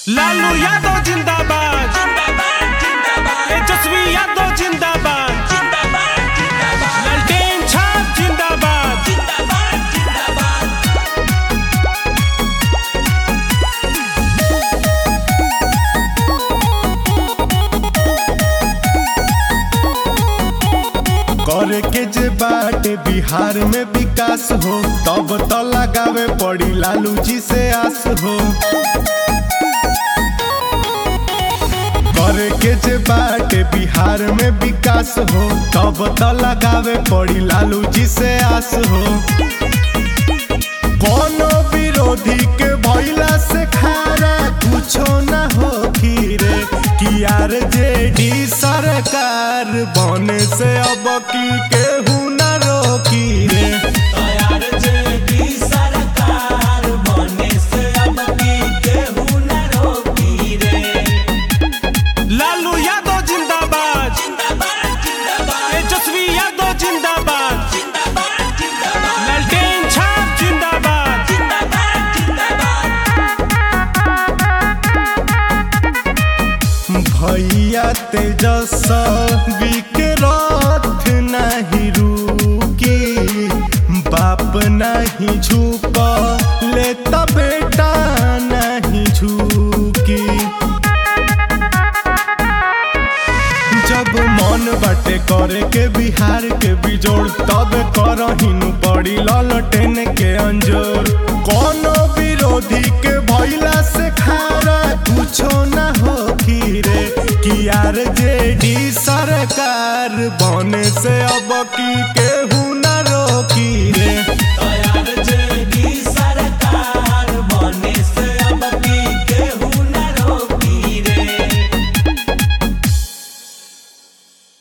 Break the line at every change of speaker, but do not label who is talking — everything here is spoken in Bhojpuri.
लालू यादव जिंदाबाद तेजस्वी यादव जिंदाबाद ललटेन छाप जिंदाबाद
करे के जे बाटे बिहार में विकास हो तब तो लगावे पड़ी लालू जी से आस हो करे के जे बाटे बिहार में विकास हो तब तो लगावे पड़ी लालू जी से आस हो कोनो विरोधी के भइला से खारा कुछो ना हो रे कि आर जेडी सरकार बने से अब की केहू ना रोकी रे
लालू यादव जिंदाबाद तेजस्वी यादव जिंदाबाद ललटेन छाप जिंदाबाद
भैया तेजस्वी के रथ नहीं रुकी बाप नहीं झुक ले तब बेटा नहीं झुकी जब मन बाटे करे के बिहार के बिजोड़ तब करहिनु पड़ी ललटेन के अंजोर कोनो विरोधी के भइला से खारा कुछो ना हो रे कि आर जेडी सरकार बने से अब की के